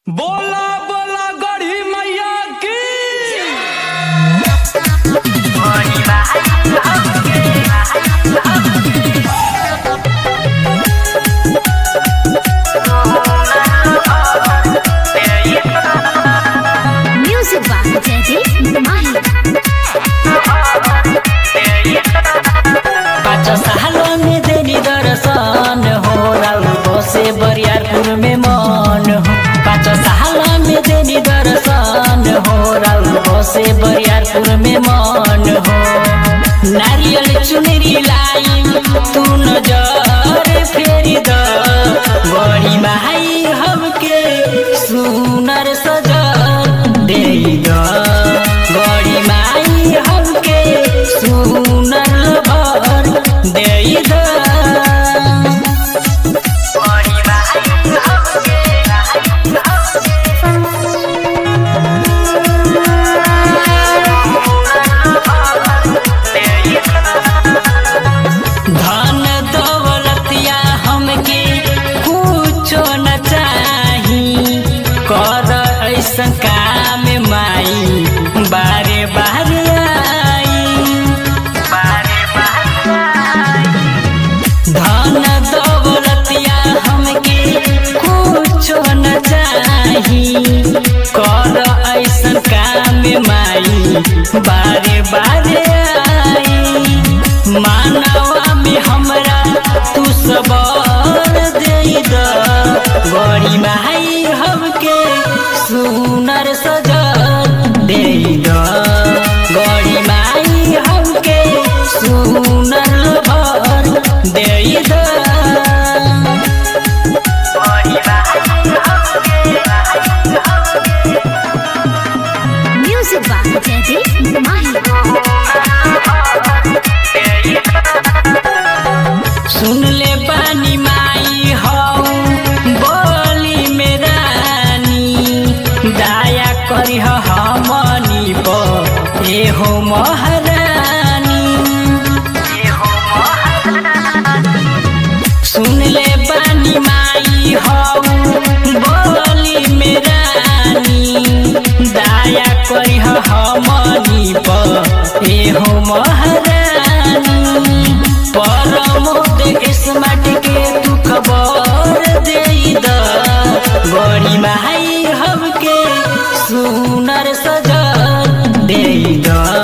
बोला बोला गढ़ी मैया की Music by Teddy Mahi. पाँच सालों में देनी दर्शन हो राउको से बरियारपुर में मन हो पाँच सालों में देनी दर्शन हो राउको से बरियारपुर में मन हो नारियल चुनरी लाई तू नजर फेरी द बड़ी माई हमके सुनर सजल दे द बड़ी माई हमके सुनर भर दे द धन दौलतिया हमके कुछो न चाही कर ऐसन काम माई बारे बारे आई धन दौलतिया हमके कुछो न चाही कर ऐसन काम माई बारे बारे आई मानवा में हमरा तू सबर दे द बड़ी माई हमके सुनर सजल दे द बड़ी माई हमके सुनर भर दे द Music by Teddy Mahi. सुन ले पानी माई हौ बोली में रानी दया करी हमनी पर ए हो महारानी सुन ले पानी माई हौ बोली में रानी दया करी हमनी पर ए हो महारानी परमोद स्मार्ट के तू खबर दे द बड़ी माई हमके सुनर सजल दे द